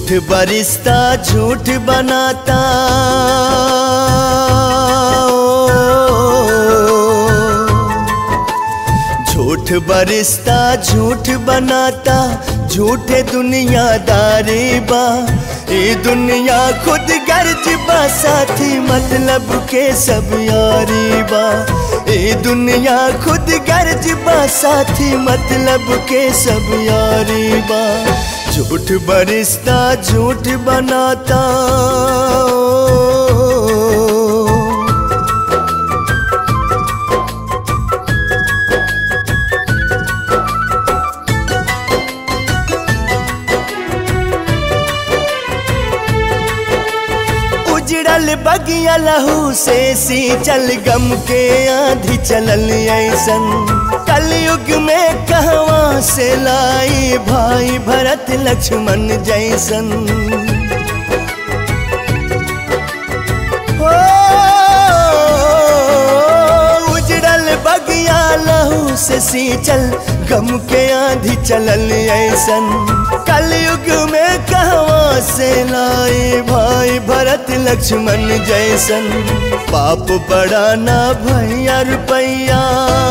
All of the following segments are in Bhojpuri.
झूठ बरिश्ता झूठ बनाता झूठ बरिश्ता झूठ बनाता झूठे दुनियादारी बा ये दुनिया खुद गर्ज बा साथी मतलब के सब यारी बा ये दुनिया खुद गर्ज बा साथी मतलब के सब यारी बा झूठ बरिश्ता झूठ बनाता उजड़ल बगिया लहू से सी चल गम के आंधी चलल ऐसन कलयुग में कहवा से लाई भाई भरत लक्ष्मण जैसन हो, उजड़ल बगिया लहू से सी चल गम के आंधी चलल ऐसन कलयुग में कहवा से लाए भाई भरत लक्ष्मण जैसन पाप बड़ा ना भैया रुपैया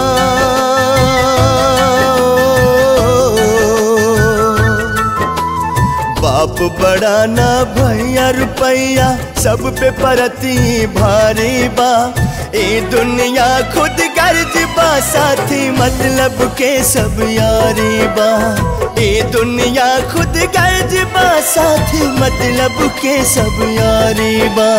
बाप बड़ा ना भैया रुपैया सब पे परती भारी बा ए दुनिया खुद गर्ज बा साथी मतलब के सब यारी बा ए दुनिया खुद गर्ज बा साथी मतलब के सब यारी बा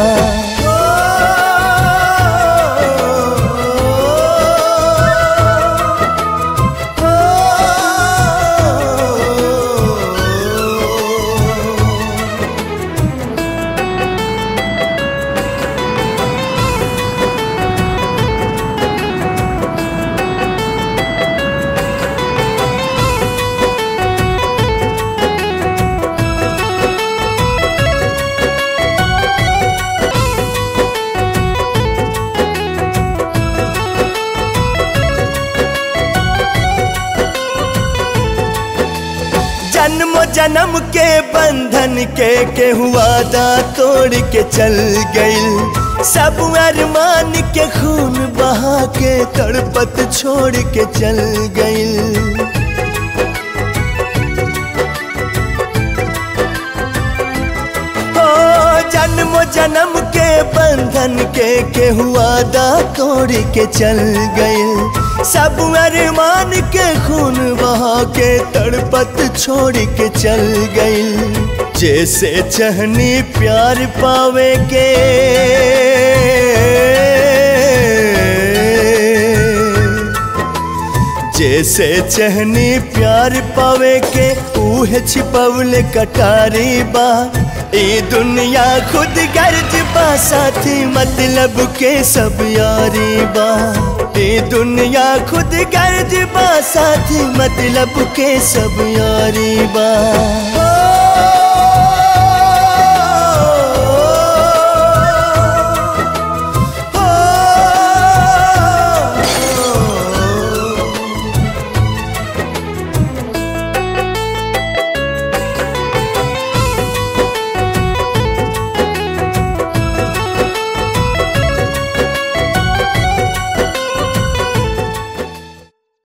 जन्म जन्म के बंधन के के वादा तोड़ के चल गइल सब अरमान के खून बहा के तड़पत छोड़ के चल गइल ओ जन्म जन्म के बंधन के के वादा तोड़ के चल गइल सब अरमान के खून बहा के तड़पत छोड़ के चल गइल जैसे चहनी प्यार पावे के जैसे चहनी प्यार पावे के ऊहे छिपवले कटारी बा ए दुनिया खुद गर्ज बा साथी मतलब के सब यारी बा ए दुनिया खुद गर्ज बा साथी मतलब के सब यारी बा